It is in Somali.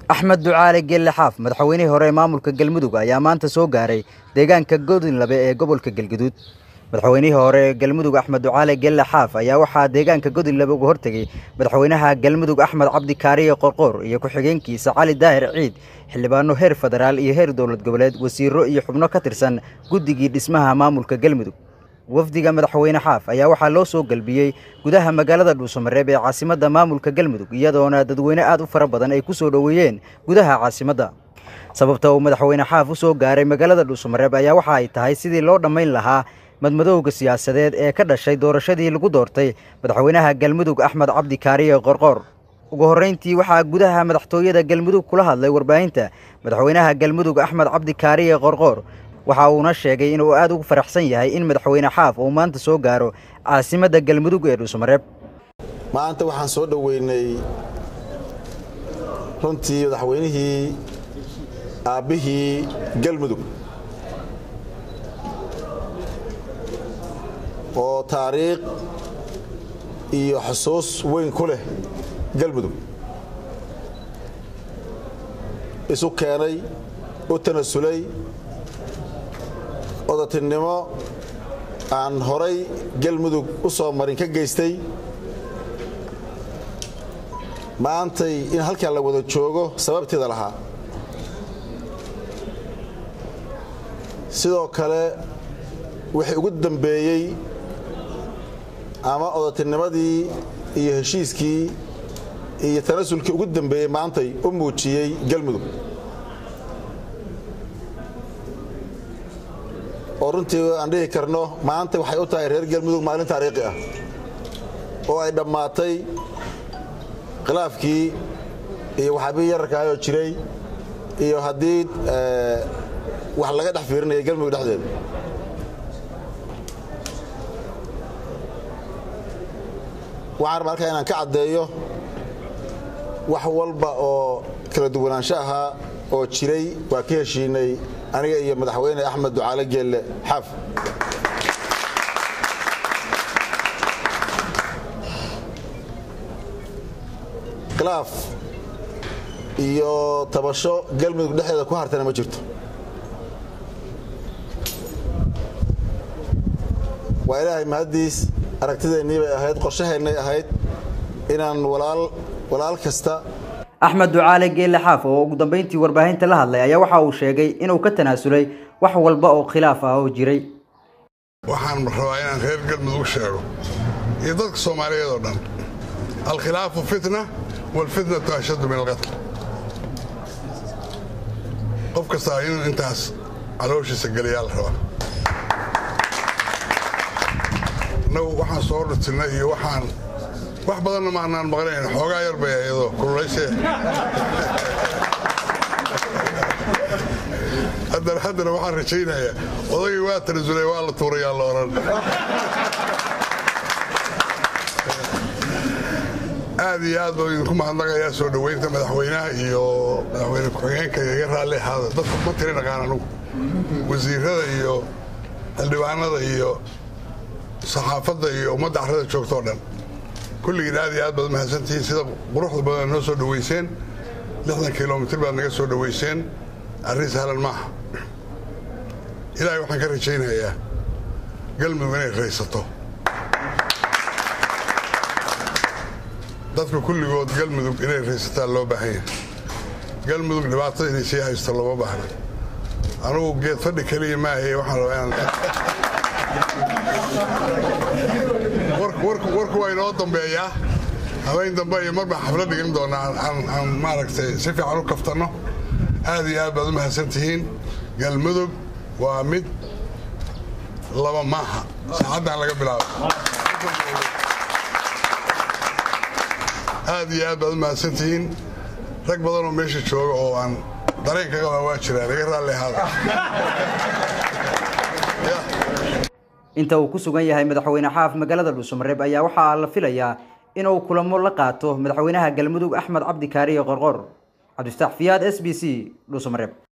axmed ducaale geelle xaaf madaxweynihii hore ee maamulka galmudug ayaa maanta soo gaaray deegaanka godinlabe ee gobolka galguduud madaxweynihii hore ee galmudug axmed ducaale geelle xaaf ayaa waxaa deegaanka godinlabe uga hortegey madaxweynaha galmudug axmed cabdi kaariye qorqoor iyo ku-xigeenkiisa cali daahir ciid xildhibaano heer federaal iyo heer dowlad goboleed wasiiro iyo xubno ka tirsan guddigii dhismaha maamulka galmudug wafdiga madaxweyne xaaf ayaa waxaa loo soo galbiyey gudaha magaalada dhuusamareeb ee caasimadda maamulka galmudug iyadoona dadweyne aad u fara badan ay ku soo dhoweeyeen gudaha caasimadda sababta uu madaxweyne xaaf u soo gaaray magaalada dhuusamareeb ayaa waxa ay tahay sidii loo dhammayn lahaa madmadowga siyaasadeed ee ka dhashay doorashadii lagu doortay madaxweynaha galmudug axmed cabdi kaariye qorqoor ugu horreyntii waxaa gudaha madaxtooyada galmudug kula hadlay warbaahinta madaxweynaha galmudug axmed cabdi kaariye qorqoor waxa uuna sheegay inuu aad ugu faraxsan yahay in madaxweyne xaaf uu maanta soo gaaro caasimadda galmudug ee dhuusamareeb maanta waxaan soo dhoweynay runtii madaxweynihii aabbihii galmudug oo taariikh iyo xusuus weyn ku leh galmudug isu keenay u tanasulay odatinimo aan horay galmudug u soo marin ka geystay maantay in halkan la wada joogo sababteeda lahaa sidoo kale wixii ugu dambeeyey ama odatinimadii iyo heshiiskii iyo tanasulkii ugu dambeeyey maantay u muujiyey galmudug oo runtii aan dhihi karno maanta waxay u tahay reer galmudug maalin taariikhi ah oo ay dhammaatay khilaafkii iyo waxaabii yararkaayoo jiray iyo haddii wax laga dhex fiirinaya galmudug dhexdeeda waxaan rabaa halkaa inaan ka caddeeyo wax walba oo kala duwanaansho ahaa oo jiray waa ka heshiinay aniga iyo madaxweyne axmed ducaale geelle xaaf khilaaf iyo tabasho galmudug dhexdeeda ku hartana ma jirto waa ilaahay mahaddiis aragtideennii bay ahayd qorshaheennay ahayd inaan walaal kasta axmed ducaale geelle xaaf oo ugu dambeyntii warbaahinta la hadlay ayaa waxa uu sheegay inuu ka tanaasulay wax walba oo khilaaf ah oo jiray waxaan rabaa inaan reer galmudug sheego iyo dadka soomaaliyeed oo dhan alkhilaafu fitna waalfitnatu ashaddu min alqatl qof kastaa inuu intaas calooshiisa geliyaa la rabaa innagu waxaan soo dhutilnay iyo waxaan wax badanna maanaan maqnayn xoogaa yar bay ayadoo kululayshe haddana haddana waxaan rajaynayaa odagii waa tanasulay waa la tuurayaa la odhan aad iyo aad baa idinku mahadnaqayaa soo dhoweynta madaxweynaha iyo madaxweyne ku-xigeenka iga raalli ahaada dadka ma tiri dhaqaan anugu wasiirada iyo xildhibaanada iyo saxaafadda iyo ummadda carrada joogtoo dhan kulligiin aad iyo aad baad mahadsantihiin sida quruxda badan noo soo dhoweyseen lixdan kilomitir baad naga soo dhoweyseen arrin sahlan maaha ilaahay waxaan ka rajaynayaa galmudug inay raysato dadka kulligood galmudug inay raysataan loo baahan yahay galmudug dhibaatada inay sii haysto looma baahna anugu geed fadhi keliya maahaye waxaan rabaa inaan warku waa inoo dambeeyaa habeen dambe iyo mar baan xaflad dhigan doonaa aan maaragtay si fiican u kaftanno aad iyo aad baad u mahadsan tihiin galmudug waa mid laba maaha saacaddan laga bilaabo aad iyo aad baad u mahadsan tihiin rag badanoo meesha jooga oo aan dareen ka qabaa waa jiraan iga raalli ahaada inta uu ku sugan yahay madaxweyne xaaf magaalada dhuusamareeb ayaa waxaa la filayaa inuu kulamo la qaato madaxweynaha galmudug axmed cabdi kaariye qorqor cabdifataax fiyaad s b c dhuusamareeb